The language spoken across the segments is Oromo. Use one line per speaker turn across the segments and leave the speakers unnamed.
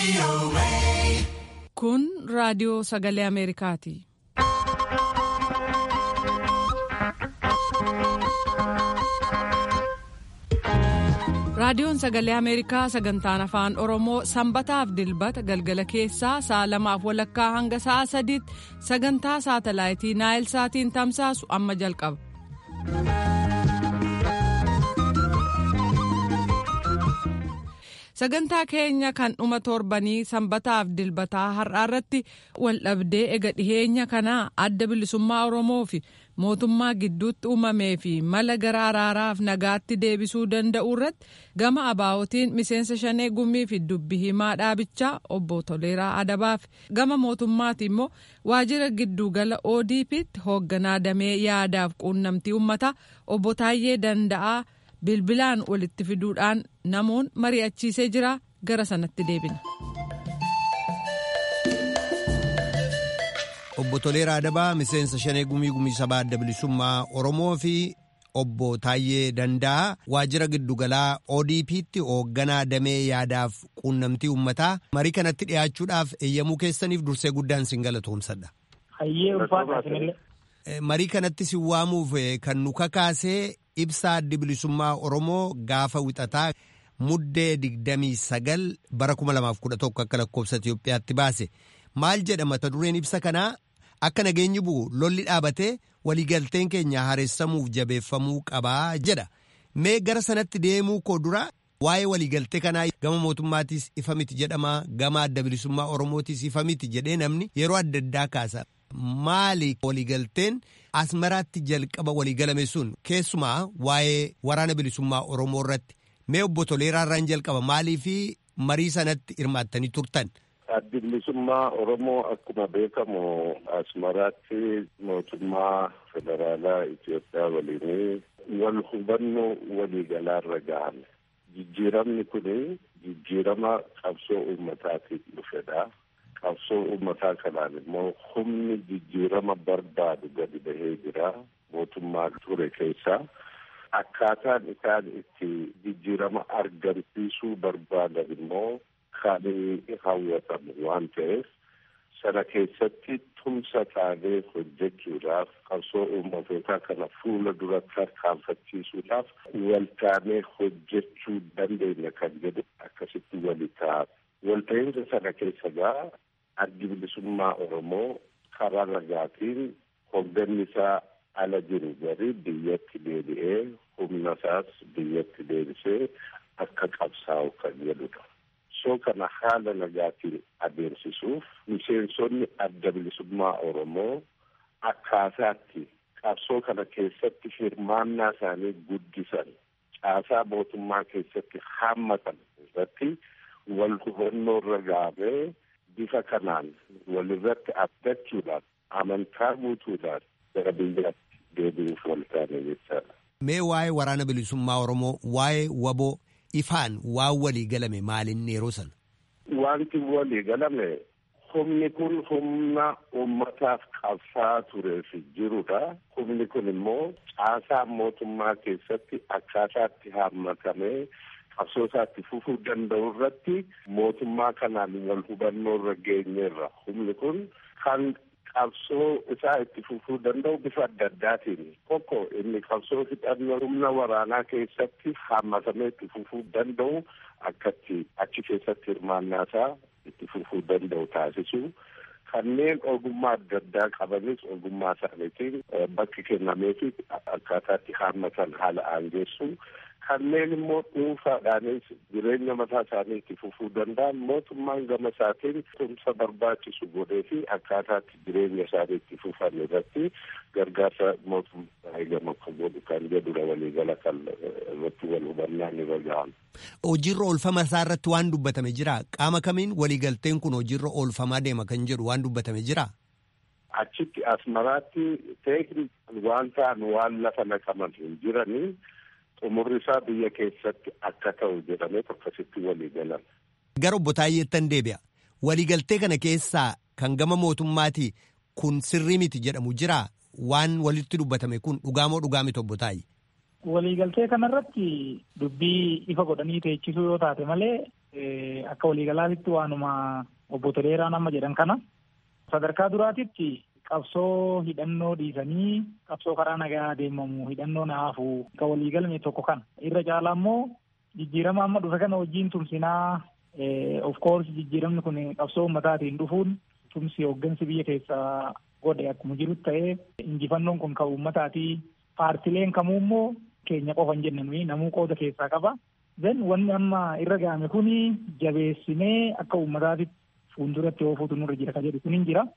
Kun raadiyoo sagalee Ameerikaati. Raadiyoon sagalee Ameerikaa sagantaan afaan Oromoo sanbataaf dilbata galgala keessaa sa'a lamaaf walakkaa hanga sa'a sadiitti sagantaa saatalaayitii Naayil Saatiin tamsaasu amma jalqaba. Sagantaa keenya kan dhuma torbanii sanbataaf dilbataa har'aa irratti waldhabdee ega dhiheenya kanaa adda bilisummaa Oromoo fi mootummaa gidduutti uumamee fi mala gara araaraaf nagaatti deebisuu danda'u irratti gama abaa'otiin miseensa shanee gumii fi dubbi himaa dhaabichaa obbo Toleeraa Adabaaf gama mootummaati immoo waajjira giddugala ODP'tti hoogganaa damee yaadaaf quunnamtii uummataa obbo Taayyee Danda'aa. bilbilaan walitti fiduudhaan namoon mari'achiisee jira gara sanatti deebina.
Obbo Toleeraa Adabaa miseensa shanee gumii gumii sabaa adda bilisummaa Oromoo fi obbo Taayyee Danda'aa waajjira giddugalaa ODP'tti hoogganaa damee yaadaaf quunnamtii uummataa marii kanatti dhiyaachuudhaaf eeyyamuu keessaniif dursee guddaan sin galatoomsadha. Marii kanatti sin waamuuf kan nu kakaasee ibsaa addi bilisummaa Oromoo gaafa wixataa muddee digdamii sagal bara kuma lamaaf kudha tokko akka lakkoofsa Itoophiyaatti baase maal jedha mata dureen ibsa kanaa akka nageenyi bu'u lolli dhaabatee waliigalteen keenya haaressamuuf jabeeffamuu qabaa jedha mee gara sanatti deemuu koo dura waa'ee waliigaltee kanaa gama mootummaatiis ifa miti jedhama gama adda bilisummaa Oromootiis ifa miti jedhee namni yeroo adda addaa kaasa. Maali waliigalteen asmaraatti jalqaba waliigalame sun keessumaa waa'ee waraana bilisummaa Oromoo irratti mee obbo Toleeraa irraan jalqaba maalii fi marii sanatti hirmaattanii turtan.
Addi bilisummaa Oromoo akkuma beekamu asmaraatti mootummaa federaalaa Itoophiyaa waliin wal hubannoo waliigalaarra ga'ame. Jijjiiramni kun jijjiirama qabsoo uummataatiif dhufedha. qabsoo uummataa kanaan immoo humni jijjiirama barbaadu gadi bahee jira mootummaa ture keessaa akkaataan isaan itti jijjiirama argamsiisuu barbaadan immoo kan hawwatamu waan ta'eef sana keessatti tumsa taanee hojjechuudhaaf qabsoo uummatootaa kana fuula duratti tarkaanfachiisuudhaaf waltaanee hojjechuu dandeenya kan jedhu akkasitti wali ta'a. Walta'iinsa sana keessa gaa addi bilisummaa Oromoo karaa nagaatiin hoogganni isaa ala jiru gari biyyatti deebi'ee humna isaas biyyatti deebisee akka qabsaa'u kan jedhudha. Soo kana haala nagaatiin adeemsisuuf miseensonni adda bilisummaa Oromoo akkaataatti qabsoo kana keessatti hirmaannaa isaanii guddisan caasaa mootummaa keessatti haammatan irratti wal hubannoo irra gahamee bifa kanaan walirratti abdachuudhaan amantaa guutuudhaan gara biyyaatti deebi'uuf wal taane jechaadha.
Mee waa'ee waraana bilisummaa Oromoo waa'ee waboo ifaan waan walii galame maalin yeroo sana?
Wanti walii galame humni kun humna uummataaf qabsaa tureef jirudha. Humni kun immoo caasaa mootummaa keessatti akkaataatti haammatamee qabsoo isaatti fufuu danda'u irratti mootummaa kanaan wal hubannoo irra geenyeerra humni kun kan qabsoo isaa itti fufuu danda'u bifa adda addaatiin tokko inni qabsoo hidhannoo humna waraanaa keessatti haammatamee itti fufuu danda'u akkatti achi keessatti hirmaannaa isaa itti fufuu danda'u taasisu kanneen ogummaa adda addaa qabanis ogummaa isaaniitiin bakki kennameefi akkaataatti haammatan haala aangeessu kanneen immoo dhuunfaadhaanis jireenya mataa isaanii itti fufuu danda'an mootummaan gama isaatiin tumsa barbaachisu godhee fi akkaataatti jireenya isaanii itti fufan irratti gargaarsa mootummaa gama akka godhu kan jedhudha waliigala kan irratti wal hubannaan irra gahan.
Hojiirra oolfama isaa irratti waan dubbatame jira qaama kamiin waliigalteen kun hojiirra oolfamaa deema kan jedhu waan dubbatame jira.
Achitti asmaraatti teekni waan ta'an waan lafa naqaman hin jiranii. xumurri isaa biyya keessatti akka ta'u jedhamee akkasitti walii galan.
Gara obbo Taayyeettan deebi'a. Waliigaltee kana keessaa kan gama mootummaatii kun sirrii miti jedhamu jira waan walitti dubbatame kun dhugaamoo dhugaa miti obbo Taayye.
Waliigaltee kanarratti dubbii ifa godhanii teechisuu yoo taate malee akka waliigalaatitti waanuma obbo Toleeraan amma jedhan kana sadarkaa duraatitti qabsoo hidhannoo dhiisanii qabsoo karaa nagaa deemamu hidhannoo naafu ka waliigalame tokko kana irra caalaa immoo jijjiirama amma dhufe kana wajjiin tumsinaa of course jijjiiramni kun qabsoo ummataatiin dhufuun tumsi hooggansi biyya keessaa godhe akkuma jirutti ta'ee injifannoon kun kan ummataatii paartileen kamuu immoo keenya qofa hin jenne namuu qooda keessaa qaba. Then wanni amma irra ga'ame kuni jabeessinee akka uummataatti fuulduratti oofuutu nurra jira ka jedhu kun hin jira.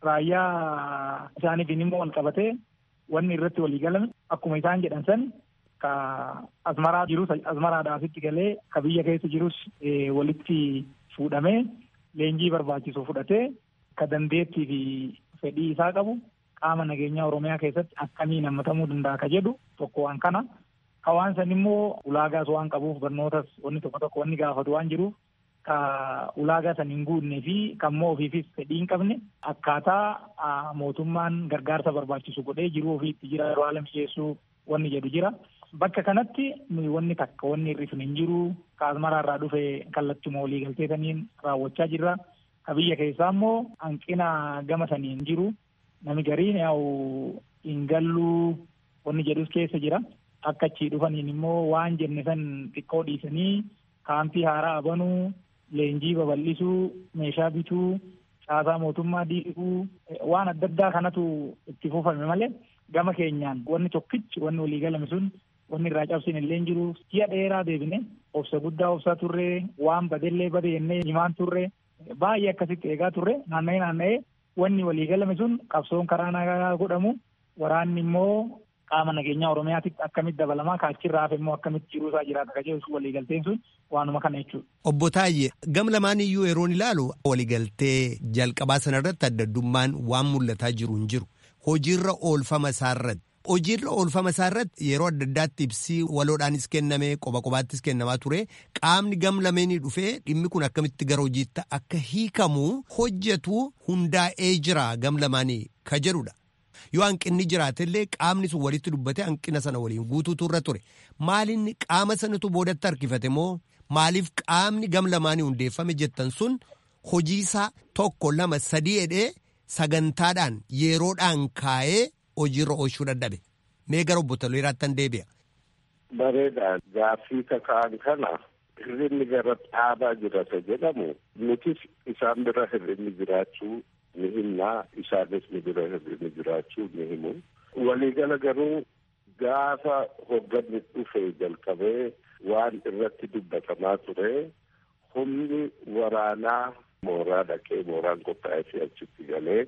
Raayyaa isaaniitiin immoo wal qabatee wanni irratti walii galame akkuma isaan jedhan san ka asmaraa jirus asmaraadhaasitti galee ka biyya keessa jirus walitti fuudhamee leenjii barbaachisu fudhatee ka dandeettii fi fedhii isaa qabu qaama nageenyaa Oromiyaa keessatti akkamiin hammatamuu danda'a ka jedhu tokko waan kana. Hawaan san immoo ulaagaas waan qabuuf barnootas wanni tokko tokko wanni gaafatu waan jiruuf ka ulaagaa san hin guunnee fi kan immoo ofiifis fedhii hin qabne akkaataa mootummaan gargaarsa barbaachisu godhee jiruu ofiitti jira yeroo haala mijeessuu wanni jedhu jira. Bakka kanatti nuyi wanni takka wanni hir'ifne hin jiru ka asmaraa irraa dhufe kallattuma walii galtee saniin raawwachaa jirra. Ka biyya keessaa immoo hanqina gama saniin jiru nami gariin yaa'u hin galluu wanni jedhus keessa jira. Akka achii dhufaniin immoo waan jenne san xiqqoo dhiisanii kaampii haaraa banuu, leenjii babal'isuu, meeshaa bituu, caasaa mootummaa diiguu waan adda addaa kanatu itti fufame malee gama keenyaan wanni tokkichi wanni walii galame sun wanni irraa cabsine illee jiru ji'a dheeraa deebine obsa guddaa obsaa turre waan badellee bade jennee himaan turre baay'ee akkasitti eegaa turre naanna'ee naanna'ee wanni walii galame sun qabsoon karaa nagaa godhamu waraanni immoo qaama nageenyaa oromiyaatitti akkamitti dabalamaa kaachirraa hafe immoo akkamitti jiruusaa jiraata ka jedhu waliigalteen sun waanuma kana jechuudha.
Obbo Taayye gam lamaan iyyuu yeroon ilaalu waliigaltee jalqabaa sanarratti adda addummaan waan mul'ataa jiru hin jiru hojiirra oolfama isaarratti. Hojiirra oolfama isaarratti yeroo adda addaatti ibsii waloodhaanis kenname qoba qobaattis kennamaa ture qaamni gam lameenii dhufee dhimmi kun akkamitti gara hojiitti akka hiikamu hojjetu hundaa'ee jira gam lamaanii ka jedhudha. yoo hanqinni jiraatellee qaamni sun walitti dubbate hanqina sana waliin guutuutu irra ture maalinni qaama sanatu boodatti harkifate moo maaliif qaamni gam lamaanii hundeeffame jettan sun hojiisaa tokko lama sadii jedhee sagantaadhaan yeroodhaan kaa'ee hojiirra oolchuu dadhabe mee gara obbo Toleeraattan deebi'a.
Bareeda gaaffii kaka'an kana hirrinni gara dhaabaa jirata jedhamu nutis isaan bira hirrinni jiraachuu ni himnaa isaanis ni bira hirrinni jiraachuu ni himu. Waliigala garuu gaafa hogganni dhufe jalqabee waan irratti dubbatamaa ture humni waraanaa mooraa dhaqee mooraan qophaa'ee fi achitti galee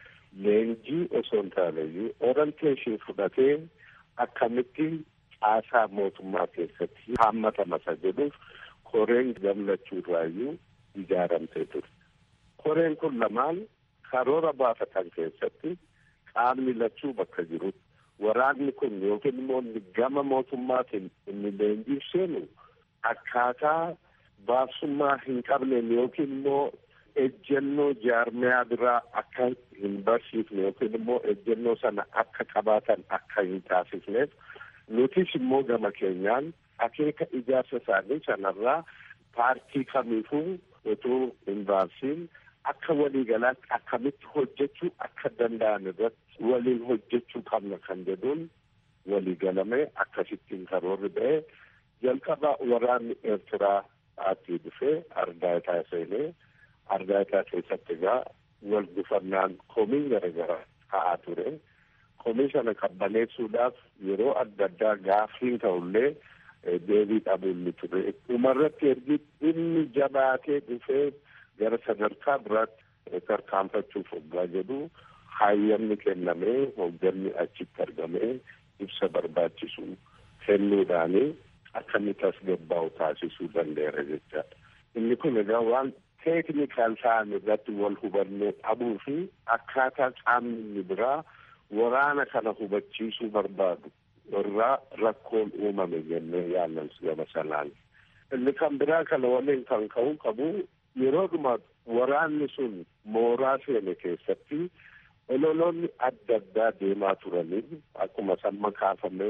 leenjii osoo hin taaneyyuu orienteeshin fudhatee akkamitti caasaa mootummaa keessatti haammatamasa jedhuuf koreen gammachuu irraayyuu ijaaramtee ture. Koreen kun lamaan karoora baafatan keessatti qaamni lachuu bakka jirutti waraanni kun yookiin immoo gama mootummaatiin inni leenjiif seenu akkaataa baasummaa hin qabneen yookiin immoo ejjennoo jaarmiyaa biraa akka hin barsiifne yookiin immoo ejjennoo sana akka qabaatan akka hin taasifneef nutis immoo gama keenyaan akeeka ijaarsa isaanii sanarraa paartii kamiifuu utuu hin baasiin akka waliigalaatti akkamitti hojjechuu akka danda'an irratti waliin hojjechuu qabna kan jedhuun waliigalamee akkasittiin karoorri ba'ee jalqaba waraanni eertiraa aatii dhufee ardaayitaa seenee ardaayitaa keessatti egaa wal gufannaan komii garaagaraa ka'aa ture komii sana qabbaneessuudhaaf yeroo adda addaa gaaffiin ta'ullee deebii dhabuun ni ture dhumarratti ergi inni jabaatee dhufee gara sadarkaa biraatti tarkaanfachuuf hoggaa jedhu hayyamni kennamee hogganni achitti argamee ibsa barbaachisu kennuudhaani akka inni tasgabbaa'u taasisuu danda'eera jechaadha. Inni kun egaa waan teeknikaal ta'an irratti wal hubannoo dhabuu fi akkaataa qaamni inni biraa waraana kana hubachiisuu barbaadu irraa rakkoon uumame jennee yaallan gama sanaan. Inni kan biraa kana waliin kan ka'uu qabu yeroodhuma waraanni sun mooraa seene keessatti ololoonni adda addaa deemaa turanii akkuma samma kaafamee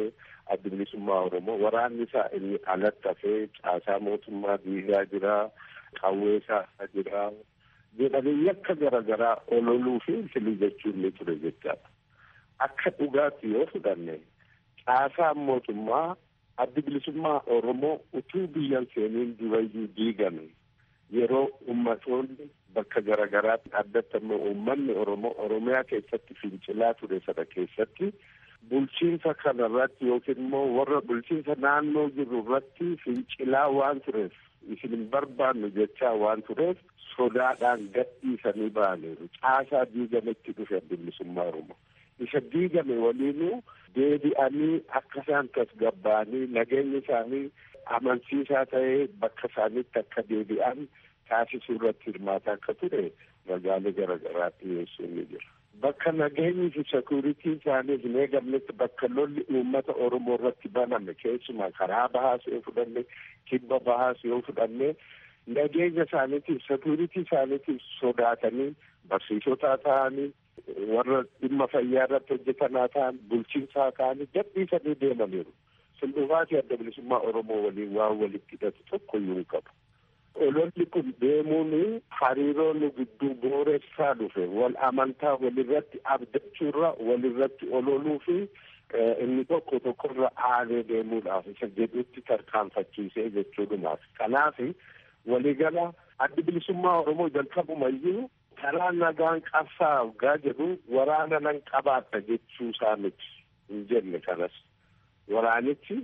adda bilisummaa Oromoo waraanni isaa inni alatti hafee caasaa mootummaa diigaa jira qawwee isaa jira jedhanii yakka garaagaraa ololuu fi filii jechuun ni ture jechaadha. Akka dhugaatti yoo fudhanne caasaan mootummaa addi bilisummaa Oromoo utuu biyyan seeniin durayyuu diigame yeroo ummatoonni bakka garaagaraatti addatti ammoo uummanni Oromoo Oromiyaa keessatti fincilaa ture sana keessatti bulchiinsa kanarratti yookiin immoo warra bulchiinsa naannoo jiru irratti fincilaa waan tureef isin hin barbaannu jechaa waan tureef sodaadhaan gadhiisanii ba'aniiru caasaa diigametti dhufe adda bilisummaa Oromoo. isa diigame waliinuu deebi'anii akka isaan tasgabbaa'anii nageenya isaanii amansiisaa ta'ee bakka isaaniitti akka deebi'an taasisuu irratti hirmaataa akka ture ragaalee garaagaraatti dhiyeessuun ni jira. Bakka nageenyi fi sekuriitii isaanii hin eegamnetti bakka lolli uummata Oromoo irratti baname keessumaa karaa bahaas yoo fudhanne kibba bahaas yoo fudhanne nageenya isaaniitiif sekuriitii isaaniitiif sodaatanii barsiisotaa ta'anii warra dhimma fayyaa irratti hojjetanaa ta'an bulchiinsaa ta'anii gadhiisanii deemaniiru. Sildufaatii adda bilisummaa Oromoo waliin waan walitti hidhatu tokko iyyuu hin qabu. Ololli kun deemuun hariiroo nu gidduu booressaa dhufe wal amantaa walirratti abdachuurra walirratti ololuu fi inni tokko tokkorra aanee deemuudhaaf isa jedhutti tarkaanfachiisee jechuudhumaaf. Kanaaf waliigala addi bilisummaa Oromoo jalqabumayyuu karaa nagaan qabsaa waggaa jedhu waraana nan qabaata jechuu isaa miti hin jenne kanas waraanichi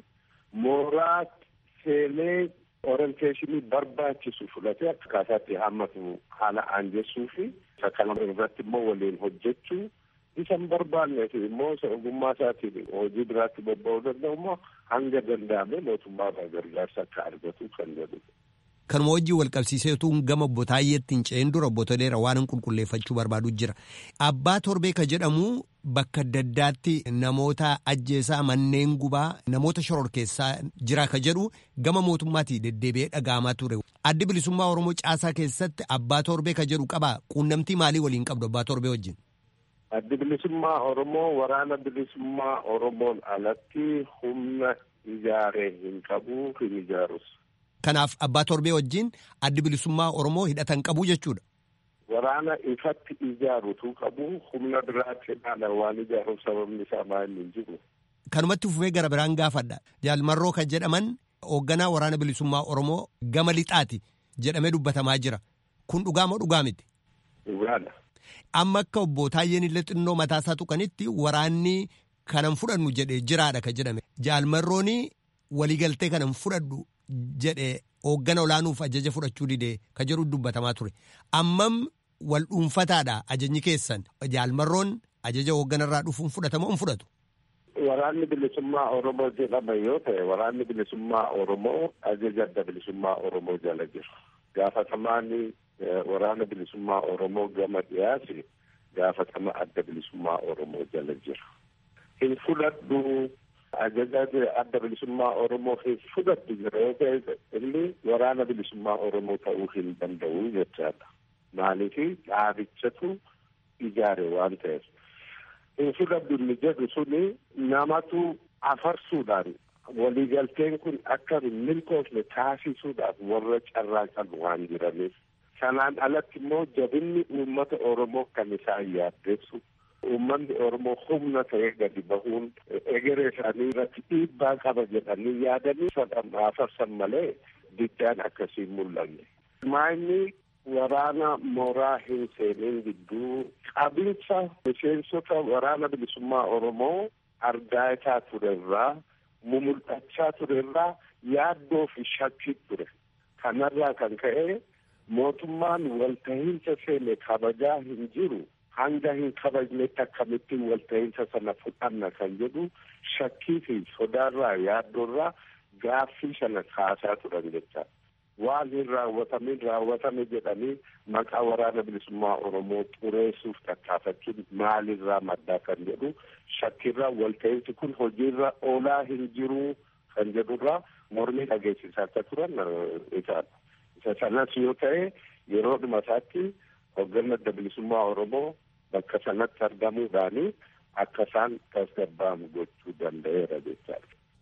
mooraa seenee orienteeshinii barbaachisu fudhatee akkaataatti hammatu haala aanjessuu fi isa kana irratti immoo waliin hojjechuu isa hin barbaanneef immoo isa ogummaa isaatiin hojii biraatti bobba'uu danda'u immoo hanga danda'ame mootummaa irraa gargaarsa akka argatu kan jedhudha.
Kanuma wajjin wal qabsiiseetu gama obbo Taayyeetti hin ce'in dura obbo Toleera waan hin qulqulleeffachuu barbaadu jira. Abbaa Torbee ka jedhamu bakka adda addaatti namoota ajjeesaa manneen gubaa namoota shoror keessaa jira ka jedhu gama mootummaatii deddeebi'ee dhaga'amaa ture. Addi bilisummaa Oromoo caasaa keessatti Abbaa Torbee ka jedhu qabaa quunnamtii maalii waliin qabdu Abbaa Torbee wajjin?
Addi bilisummaa Oromoo waraana bilisummaa Oromoon alatti humna ijaaree hin qabu hin ijaarus.
Kanaaf abbaa torbee wajjin addi bilisummaa Oromoo hidhatan qabu jechuudha.
Waraana ifatti ijaarutu qabu humna biraatti dhaala waan ijaaruuf sababni isaa maal hin jiru.
Kanumatti fufee gara biraan gaafadha. Jaalmarroo kan jedhaman hoogganaa waraana bilisummaa Oromoo gama lixaati jedhamee dubbatamaa jira. Kun dhugaa moo dhugaa miti?
Dhugaadha.
Amma akka obbo Taayyeen illee xinnoo mataasaa tuqanitti waraanni kanan fudhannu jedhee jiraadha kan jedhame. Jaalmarrooni waliigaltee kanan fudhadhu jedhe hooggana olaanuuf ajaja fudhachuu didee ka jedhu dubbatamaa ture ammam wal dhuunfataadha ajajni keessan jaalmarroon ajaja hoogganarraa dhufuun fudhatamoo hin fudhatu.
Waraanni bilisummaa Oromoo jedhama yoo ta'e waraanni bilisummaa Oromoo ajaja adda bilisummaa Oromoo jala jiru. Gaafatamaan waraana bilisummaa Oromoo gama dhiyaasi gaafatama adda bilisummaa Oromoo jala jiru. Hin fudhadhu ajaja adda bilisummaa Oromoo hin fudhadhu jira yoo ta'e inni waraana bilisummaa Oromoo ta'uu hin danda'u jechaadha. Maaliif dhaabichatu ijaare waan ta'eef. Hin fudhadhu inni jedhu suni namatu afarsuudhaan waliigalteen kun akka hin milkoofne taasisuudhaaf warra carraaqan waan jiraniif. Sanaan alatti immoo jabinni uummata Oromoo kan isaan yaaddeessu uummanni Oromoo humna ta'ee gadi bahuun egeree isaanii irratti dhiibbaa qaba jedhanii yaadanii afarsan malee diddaan akkasii mul'anne. Maayini waraana mooraa hin seenin gidduu qabinsa miseensota waraana bilisummaa Oromoo argaataa turerraa mumul'achaa turerraa yaaddoo fi shakkii ture. Kanarraa kan ka'e mootummaan walta'iinsa seene kabajaa hin jiru. hanga hin kabajnetti akkamittiin walta'iinsa sana fudhanna kan jedhu shakkii fi sodaarraa yaaddoorraa gaaffii sana kaasaa turan jecha waan hin raawwatamin raawwatame jedhanii maqaa waraana bilisummaa oromoo xureessuuf tattaafachuun maalirraa maddaa kan jedhu shakkiirraa walta'iinsi kun hojiirra oolaa hin jiru kan jedhurraa mormii dhageessisaa akka turan isaadha. isa sanas yoo ta'e yeroo dhuma isaatti hoogganni adda bilisummaa oromoo bakka sanatti argamuudhaani akka isaan tasgabba'amu gochuu danda'eera jechaadha.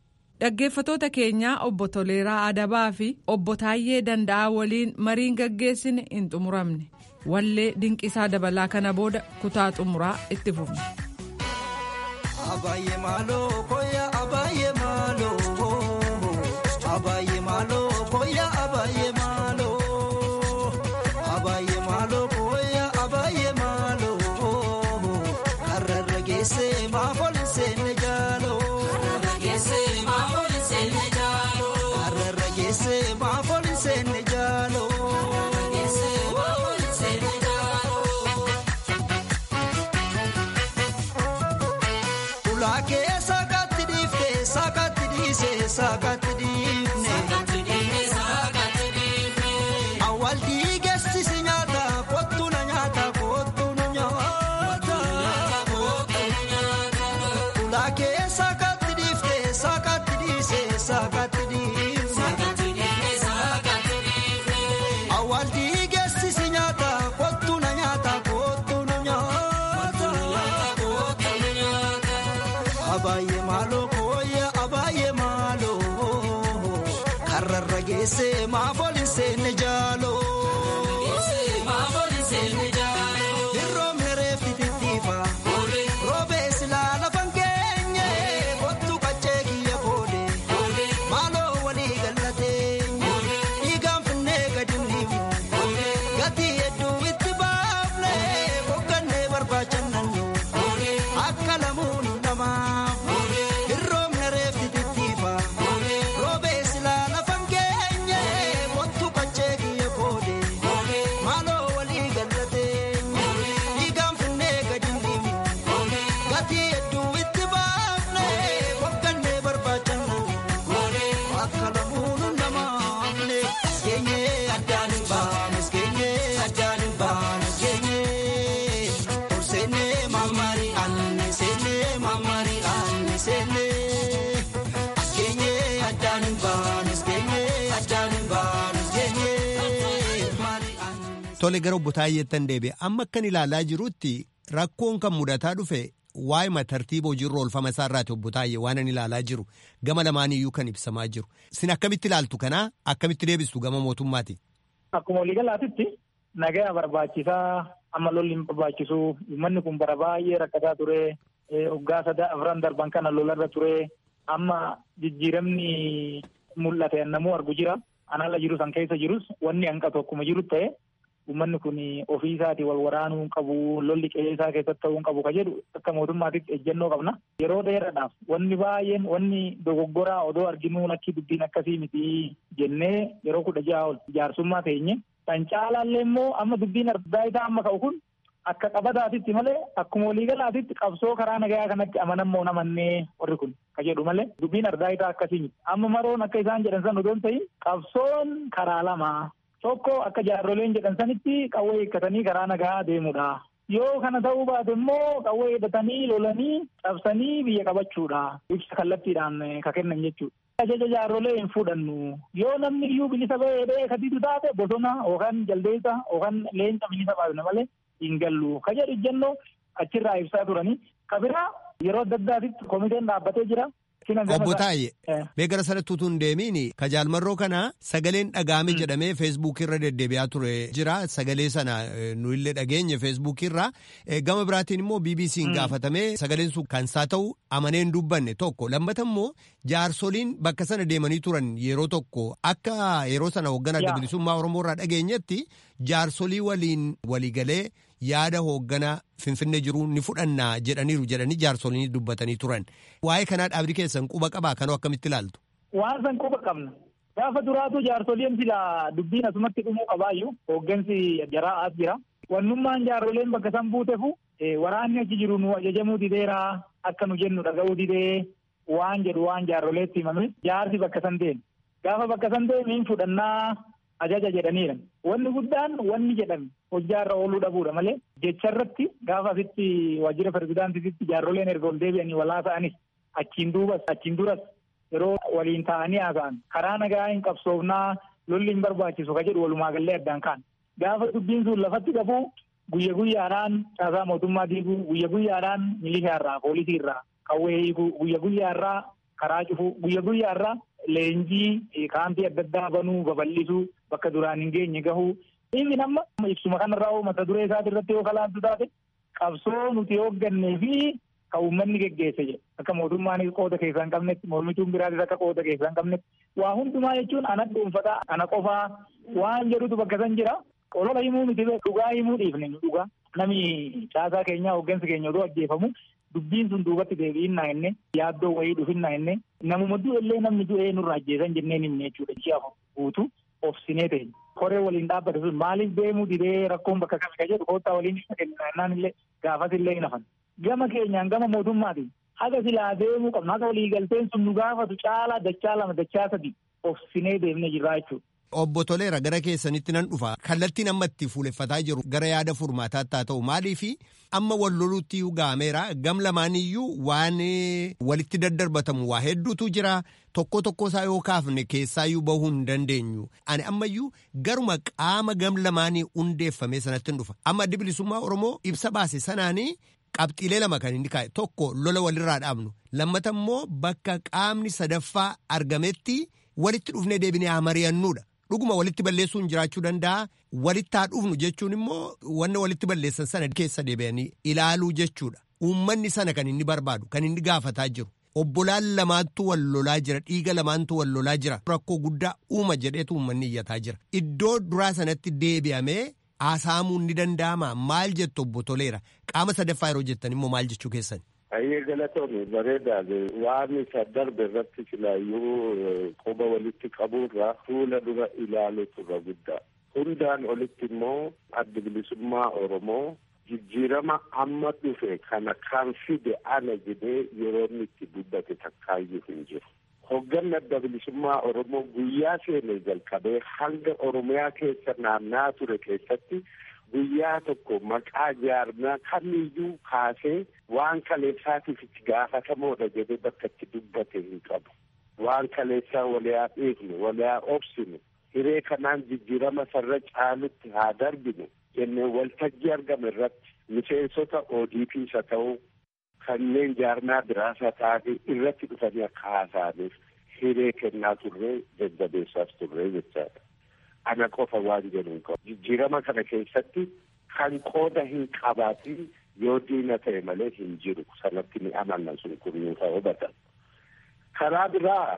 dhaggeeffatoota keenyaa obbo Toleeraa Adabaa fi obbo Taayyee Danda'aa waliin mariin gaggeessine hin xumuramne wallee dinqisaa dabalaa kana booda kutaa xumuraa itti fufne.
Abaayyee maaloo koya abaayyee maaloo abaayyee maaloo koya abaayyee maaloo abaayyee maaloo koya abaayyee maaloo karrarra geessee maafool seenne jaaloo karrarra geessee maafool seenne jaaloo karrarra geessee maafool seenne jaaloo. Ulaakee saakatti dhiiftee saakatti dhiisee saakatti dhiifne. Awwaal dhiigeessisi nyaata kottu na nyaata kottu nu nyaata. Ulaakee saakatti dhiiftee saakatti dhiisee saakatti dhiifne. Awwaal dhiigeessisi nyaata kottu na nyaata kottu nu nyaata. Abaayyee maaloo kooyya abaayyee maaloo karrarra geessee maafooli seenne jaaloo. Hirroomni reeffi tittiifa roobee silaa lafan keenye kottu qaccee kiyya koode maaloo walii gallatee dhiigaan finnee gadi dhiifnu gatii hedduu itti baafne boqqannee barbaachannannu akka lamuun namaaf hirroomni reeffi tittiifa roobee silaa lafan keenye kottu qaccee kiyya koode maaloo walii gallatee dhiigaan finnee gadi dhiifnu gatii hedduu itti baafne boqqannee barbaachannannu akka lamuun namaafne keenyee addaan hin baane keenyee addaan hin baane keenyee ol seennee mammari anne seennee mammari anne seennee keenyee addaan hin baane keenyee addaan hin baane keenyee mammari anne.
Tole gara obbo Taayyeettan deebi'e amma akkan ilaalaa jirutti rakkoon kan mudataa dhufe waa'ima tartiiba hojiirra oolfama isaa irraati obbo Taayyee waan ani ilaalaa jiru gama lamaaniyyuu kan ibsamaa jiru. Sin akkamitti ilaaltu kanaa akkamitti deebistu gama mootummaati?
Akkuma waliigalaatitti nagaa barbaachisaa amma lolli hin barbaachisu uummanni kun bara baay'ee rakkataa ture waggaa sada afran darban kana lolarra ture amma jijjiiramni mul'ate namuu argu jira anala jiru san keessa jirus wanni hanqatu akkuma jiru ta'e uummanni kun ofii isaatii wal waraanuu hin qabu lolli qe'ee isaa keessatti ta'uu hin qabu ka jedhu akka mootummaatitti ejjennoo qabna yeroo dheeraadhaaf wanni baay'een wanni dogoggoraa odoo arginuu lakki dubbiin akkasii miti jennee yeroo kudha ja'a ol jaarsummaa teenye kan caalaallee immoo amma dubbiin argaa isaa amma ka'u kun akka qabataatitti malee akkuma waliigalaatitti qabsoo karaa nagaa kanatti amanammoo namannee warri kun ka jedhu malee dubbiin argaa isaa akkasii miti amma maroon akka isaan jedhan san odoon ta'in qabsoon karaa lama tokko akka jaarroleen jedhan sanitti qawwee hiikkatanii karaa nagaa deemudha. Yoo kana ta'uu baate immoo qawwee hidhatanii lolanii cabsanii biyya qabachuudha. Ibsa kallattiidhaan ka kennan jechuudha. Ajaja jaarrolee hin fudhannu. Yoo namni iyyuu bilisa ba'ee katiitu taate bosona yookaan jaldeessa yookaan leenca bilisa baafna malee hin gallu. Ka jedhu ijjannoo achirraa ibsaa turanii. Ka biraa yeroo adda addaatitti komiteen dhaabbatee jira.
Obbo Taayye mee gara sanatti utuu hin deemiin ka jaalmarroo kana sagaleen dhagaame jedhamee feesbuukii irra deddeebi'aa ture jira sagalee sana nu illee dhageenye feesbuukii irraa gama biraatiin immoo BBC'n gaafatamee sagaleen sun kan isaa ta'u amanee hin dubbanne tokko lammata immoo jaarsoliin bakka sana deemanii turan yeroo tokko akka yeroo sana hoogganaa adda bilisummaa Oromoo irraa dhageenyetti jaarsolii waliin waliigalee yaada hoogganaa finfinnee jiru ni fudhannaa jedhaniiru jedhanii jaarsoliin dubbatanii turan. Waa'ee kanaa dhaabni keessan quba qabaa kanoo akkamitti ilaaltu?
Waan san quba qabna. Gaafa duraatu jaarsoliin sila dubbiin asumatti dhumuu qabaayyuu hooggansi jaraa as jira. Wannummaan jaarsoleen bakka san buutefu waraanni achi jiru nu ajajamuu dideeraa akka nu jennu dhaga'uu didee waan jedhu waan jaarsoleetti himame jaarsi bakka san deeme. Gaafa bakka san deeme hin fudhannaa ajaja jedhaniira. Wanni guddaan wanni jedhame hojjaarra ooluu dhabuudha malee jecharratti gaafa asitti waajjira pirezidaantiitti jaarsoleen erga ol deebi'anii walaa ta'anis achiin duubas achiin duras yeroo waliin ta'anii haasa'an karaa nagaa hin qabsoofnaa lolli hin barbaachisu ka jedhu walumaa gallee addaan kaan. Gaafa dubbiin sun lafatti qabu guyya guyyaadhaan caasaa mootummaa diiguu guyya guyyaadhaan milishaa irraa poolisii irraa qawwee hiikuu guyya guyyaa irraa karaa cufuu guyya guyyaarraa leenjii kaampii adda addaa banuu babal'isuu bakka duraan hin geenye gahuu inni amma ibsuma kanarraa mata duree isaati irratti yoo kalaantu taate qabsoo nuti hooggannee fi kan uummanni geggeesse jedhe akka mootummaanis qooda keessaa hin qabnetti mormituun biraatis akka qooda keessaa hin qabnetti waa hundumaa jechuun ana dhuunfataa ana qofaa waan jedhutu bakka san jira olola himuu miti dhugaa himuu dhiifne nu dhugaa nami caasaa keenyaa hooggansi keenya odoo ajjeefamu dubbiin sun duubatti deebi'innaa inni yaaddoo wayii dhufinnaa inni namuma du'ellee namni du'ee nurra ajjeesan jenneen himne jechuudha ji'a guutu obsinee ta'e koree waliin dhaabbate sun maaliif deemuu didee rakkoon bakka kami ka jedhu koottaa waliin isa kennaan illee gaafas illee hin hafan gama keenyaan gama mootummaatiin haga silaa deemuu qabna haga walii galteen sun nu gaafatu caalaa dachaa lama dachaa sadi obsinee deemnee jirraa jechuudha.
Obbo Toleera gara keessanitti nan dhufa kallattiin amma itti fuuleffataa jiru gara yaada furmaataatti haa ta'u maaliifi amma wal loluutti gaameera gam lamaaniyyuu waan walitti daddarbatamu waa hedduutu jira tokko tokko isaa yoo kaafne keessaayyuu bahuu hin dandeenyu ani ammayyuu garuma qaama gam lamaanii hundeeffame sanatti hin dhufa amma addi bilisummaa Oromoo ibsa baase sanaanii qabxiilee lama kan inni kaa'e tokko lola walirraa dhaabnu lammata immoo bakka qaamni sadaffaa argametti walitti dhufnee deebinee haa mari'annuudha. dhuguma walitti balleessuun jiraachuu danda'a walitti haa dhufnu jechuun immoo wanna walitti balleessan sana keessa deebi'anii ilaaluu jechuudha uummanni sana kan inni barbaadu kan inni gaafataa jiru obbolaan lamaantu wal lolaa jira dhiiga lamaantu wal lolaa jira rakkoo guddaa uuma jedheetu uummanni iyyataa jira iddoo duraa sanatti deebi'amee haasa'amuun ni danda'ama maal jettu obbo Toleera qaama sadaffaa yeroo jettan immoo maal jechuu keessan.
Ayyee galatoomii bareedaadha. Waan isa darbe irratti silaayyuu quba walitti qabuurraa fuula dura ilaaluutu irra guddaa. Hundaan olitti immoo addi bilisummaa Oromoo jijjiirama amma dhufe kana kan fide ana jedhee yeroo inni itti dubbate takkaayyuu hin jiru. Hogganni adda bilisummaa Oromoo guyyaa seenee jalqabee hanga Oromiyaa keessa naannaa ture keessatti guyyaa tokko maqaa jaarmaa kamiyyuu kaasee waan kaleessaatiif itti gaafatamoodha jedhee bakka itti dubbate hin qabu. Waan kaleessaa waliyaa dhiifnu, waliyaa obsinu, hiree kanaan jijjiirama sarra caalutti haa darbinu jennee waltajjii argame irratti miseensota ODPs haa ta'u kanneen jaarmaa biraas haa ta'an irratti dhufanii akka haasa'aniif hiree kennaa turree jajjabeessaas turree jechaadha. ana qofa waan jedhu hin qabu. Jijjiirama kana keessatti kan qooda hin qabaatin yoo diina ta'e malee hin jiru. Sanatti ni amanna sun kun nuuf hubatan. Karaa biraa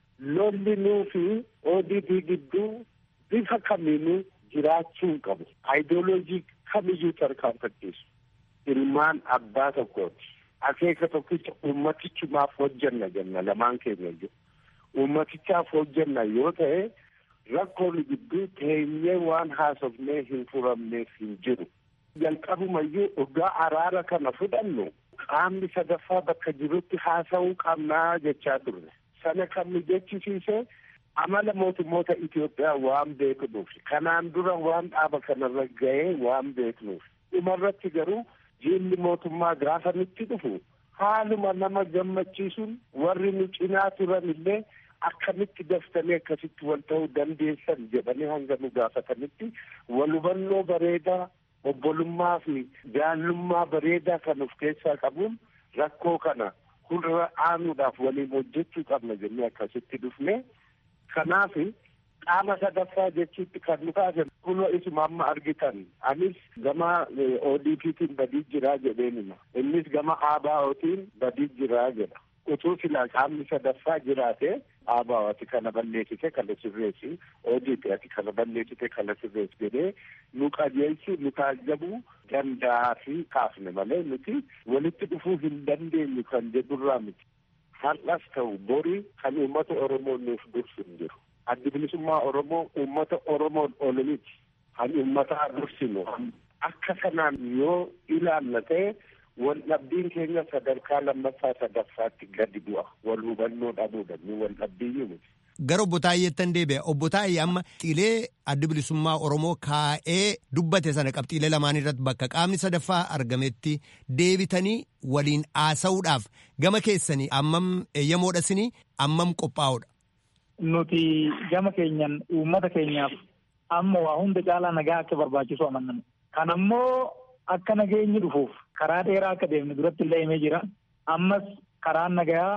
lolli nuu fi ODP gidduu bifa kamiinuu jiraachuu hin qabu.Aayidooloojii kamiyyuu tarkaanfachiisu. Ilmaan abbaa tokkooti. Akeeka tokkicha ummatichumaaf hojjanna jenna lamaan keenya jiru. Ummatichaaf hojjanna yoo ta'e rakkoon gidduu teenyee waan haasofnee hin furamneef hin jiru. Jalqabumayyuu dhugaa araara kana fudhannu qaamni sadaffaa bakka jirutti haasa'uu qabnaa jechaa turre. Sana kan nu jechisiise amala mootummoota Itoophiyaa waan beeknuuf kanaan dura waan dhaaba kanarra ga'ee waan beeknuuf dhumarratti garuu jiilli mootummaa gaafa nutti dhufu haaluma nama gammachiisuun warri nu cinaa turan illee akkamitti daftanii akkasitti wal ta'uu dandeessan jedhanii hanga nu gaafatanitti wal hubannoo bareedaa obbolummaa fi jaallummaa bareedaa kan of keessaa qabuun rakkoo kana hulra aanuudhaaf waliin hojjechuu qabna jennee akkasitti dhufne kanaaf qaama sadaffaa jechuutti kan nu kaasan kunoo isuma amma argitan anis gama ODPtiin badii jiraa jedheenima innis gama ABOtiin badii jiraa jedha utuu silaa qaamni sadaffaa jiraate ABO ati kana balleessite kana sirreessi ODP ati kana balleessite kana sirreessi jedhee nu qajeelchu nu taajjabuu danda'a fi kaafne malee nuti walitti dhufuu hin dandeenyu kan jedhurraa miti har'as ta'u borii kan uummata Oromoo nuuf dursu hin jiru. addi bilisummaa Oromoo uummata Oromoon ol miti. Kan uummataa dursinu akka kanaan yoo ilaalla ta'e wal dhabbiin keenya sadarkaa lammaffaa sadaffaatti gadi bu'a. Wal hubannoo dhabuudha ni wal dhabbiyyuu miti.
Gara obbo Taayyeettan deebi'a. Obbo Taayyee amma qabxiilee addi bilisummaa Oromoo kaa'ee dubbate sana qabxiilee lamaan irratti bakka qaamni sadaffaa argametti deebitanii waliin haasa'uudhaaf gama keessanii ammam eeyyamoodhasinii ammam qophaa'uudha.
nuti gama keenyan uummata keenyaaf amma waa hunda caalaa nagaa akka barbaachisu amannamu. Kan ammoo akka nageenyi dhufuuf karaa dheeraa akka deemne duratti illee himee jira. Ammas karaan nagaa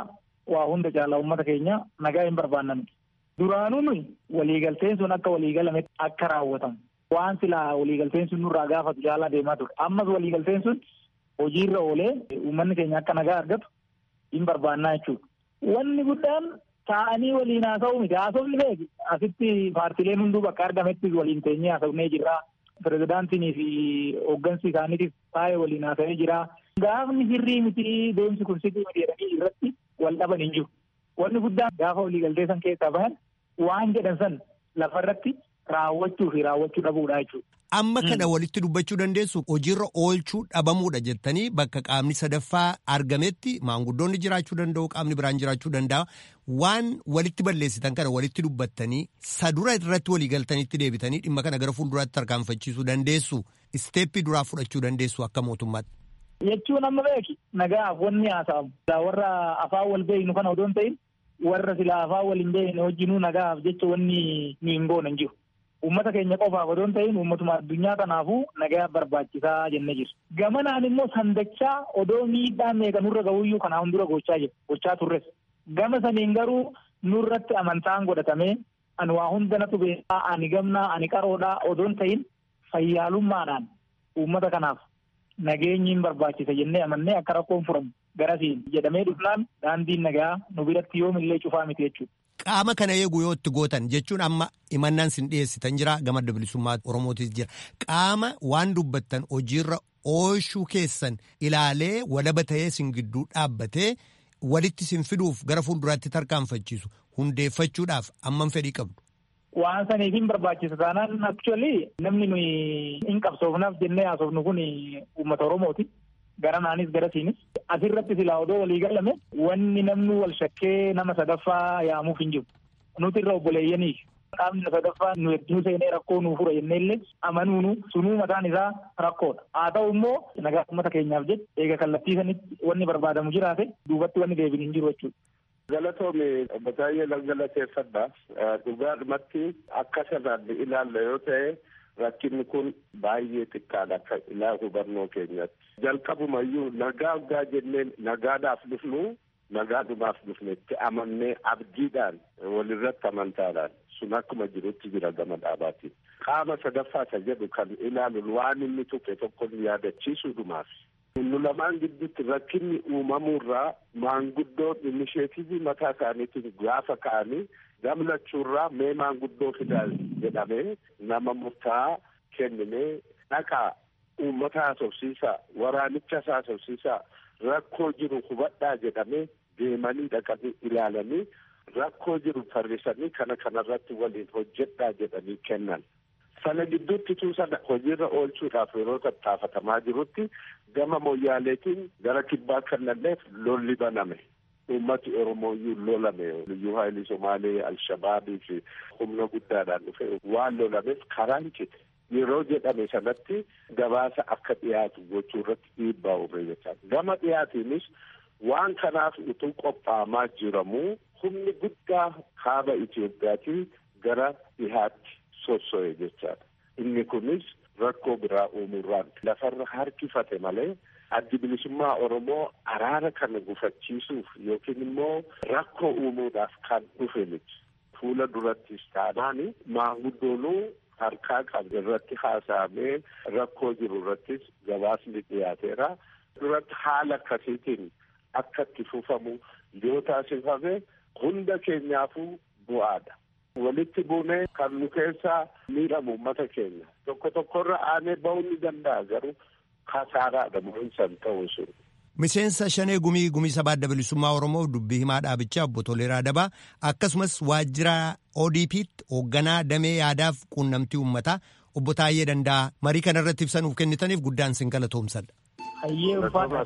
waa hunda caalaa uummata keenya nagaa hin barbaannan. Duraanuu nuyi waliigalteen sun akka waliigalametti akka raawwatamu. Waan silaa waliigalteen sun nurraa gaafatu caalaa deemaa ture. Ammas waliigalteen sun hojiirra oolee uummanni keenya akka nagaa argatu hin barbaannaa jechuudha. Wanni guddaan taa'anii waliin haasa'uu miti. Haasofni beeki asitti paartileen hunduu bakka argametti waliin teenyee haasofnee jirra. Pirezidaantinii fi hooggansi isaaniitiif taa'ee waliin haasa'ee jira. Gaafni sirrii miti deemsi kun sirrii miti jedhanii irratti wal dhaban hin jiru. Wanni guddaan gaafa waliigaltee san keessaa bahan waan jedhan san lafarratti raawwachuu fi raawwachuu dhabuudha jechuudha.
Amma kana walitti dubbachuu dandeessu hojiirra oolchuu dhabamuudha jettanii bakka qaamni sadaffaa argametti maanguddoonni jiraachuu danda'u qaamni biraan jiraachuu danda'a. Waan walitti balleessitan kana walitti dubbattanii sadura irratti waliigaltanitti deebitanii dhimma kana gara fuulduraatti tarkaanfachiisuu dandeessu. Isteeppii duraa fudhachuu dandeessu akka mootummaatti.
Jechuun amma beeki nagaaf wanni haasa'amu. Warra afaan wal beeknu kana odoo hin ta'in warra silaa afaan wal hin beekne wajjinuu nagaaf jecha wanni nu hin goone hin jiru. Uummata keenya qofaaf odoo hin ta'in uummatuma addunyaa kanaafuu nagaa barbaachisaa jennee jirra. Gamanaan immoo sandachaa odoo miidhaan meeqa nurra gahuyyuu kanaa hundura gochaa jiru. Gochaa turres. Gama saniin garuu nurratti amantaan godhatamee ani waa hunda natu beekaa ani gamnaa ani qaroodhaa odoo hin ta'in fayyaalummaadhaan uummata kanaaf nageenyi hin barbaachisa jennee amannee akka rakkoon furamu garasiin jedhamee dhufnaan daandiin nagaa nu biratti yoomillee cufaa miti jechuudha.
Qaama kana eeguu yoo itti gootan jechuun amma imannaan sin dhiyeessitan jira gama bilisummaa Oromootis jira. Qaama waan dubbattan hojiirra oolchuu keessan ilaalee walaba ta'ee sin gidduu dhaabbatee walitti sin fiduuf gara fuulduraatti tarkaanfachiisu hundeeffachuudhaaf amman fedhii qabdu.
Waan saniif hin barbaachisa taanaan actually namni nuyi hin qabsoofnaaf jennee haasofnu kun uummata Oromooti. Garanaanis garasiinis asirratti silaa odoo walii galame wanni namni wal shakkee nama sadaffaa yaamuuf hin jiru. Nuti irra obboleeyyanii qaamni sadaffaa nu hedduu seenee rakkoo nuu fura jennee illee amanuunu sunuu mataan isaa rakkoodha. Haa ta'u immoo nagaa uummata keenyaaf jecha eega kallattii sanitti wanni barbaadamu jiraate duubatti wanni deebiin hin jiru jechuudha.
Galatoome obbo Taayyee galateeffadha. Dhugaadhumatti akka sanaan ilaalla yoo ta'e rakkinni kun baay'ee xiqqaadha akka ilaa hubannoo keenyatti. Jalqabumayyuu nagaa hoggaa jenneen nagaadhaaf dhufnu nagaadhumaaf dhufne itti amannee abdiidhaan walirratti amantaadhaan sun akkuma jirutti jira gama dhaabaatiin. Qaama sadaffaa isa jedhu kan ilaalu waan inni tuqe tokko yaadachiisuudhumaaf. Nu lamaan gidduutti rakkinni uumamuurraa maanguddoon inisheetivii mataa isaaniitiin gaafa ka'anii gamlachuurraa mee maanguddoo fidaa jedhamee nama murtaa'aa kennamee dhaqaa uummata haasofsiisaa waraanicha haasofsiisaa rakkoo jiru hubadhaa jedhamee deemanii dhaqanii ilaalanii rakkoo jiru tarrisanii kana kanarratti waliin hojjedhaa jedhanii kennan. Sana gidduutti sana hojiirra oolchuudhaaf yeroo tattaafatamaa jirutti gama moyyaaleetiin gara kibbaa kannalleef lolli baname. Uummati Oromooyyuu lolame. Liyyuu Haayilii Somaalee, Alshabaabii fi humna guddaadhaan dhufe waan lolameef karaan cite. Yeroo jedhame sanatti gabaasa akka dhiyaatu gochuu irratti dhiibbaa uume jechaa. Gama dhiyaatiinis waan kanaaf utuu qophaa'amaa jiramu humni guddaa kaaba Itoophiyaatii gara dhihaatti sosso'e jechaadha. Inni kunis rakkoo biraa uumuurraan lafarra harkifate malee addi bilisummaa Oromoo araara kana gufachiisuuf yookiin immoo rakkoo uumuudhaaf kan dhufe miti. Fuula durattis taanaan maanguddoonuu harkaa qabu irratti haasa'amee rakkoo jiru irrattis gabaasni dhiyaateera. Duratti haala akkasiitiin akka itti fufamu yoo taasifame hunda keenyaafuu bu'aadha. Walitti buunee kan nu keessaa miidhamu uummata keenya tokko tokkorra aanee ba'uu ni danda'a garuu kasaaraadha mo'insan ta'uu sun.
Miseensa Shanee Gumii Gumii Sabaa Adda Bilisummaa Oromoo dubbii himaa dhaabichaa obbo Toleeraa Dabaa akkasumas waajjira ODP'tti hoogganaa damee yaadaaf quunnamtii uummataa obbo Taayyee Danda'a marii kana irratti ibsa nuuf kennitaniif guddaan sin galatoomsadha.
Hayyee ulfaata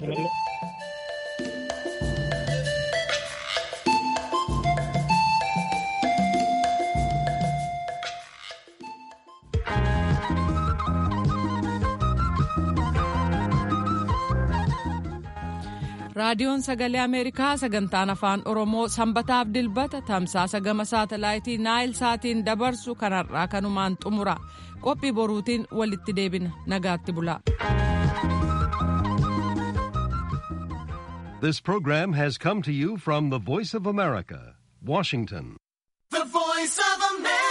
raadiyoon sagalee ameerikaa sagantaan afaan oromoo sanbataaf dilbata tamsaasa gama saatalaayitii naayil saatiin dabarsu kanarraa kanumaan xumura qophii boruutiin walitti deebina nagaatti bulaa.
This program has come to you from the Voice of America, Washington.
The Voice of America.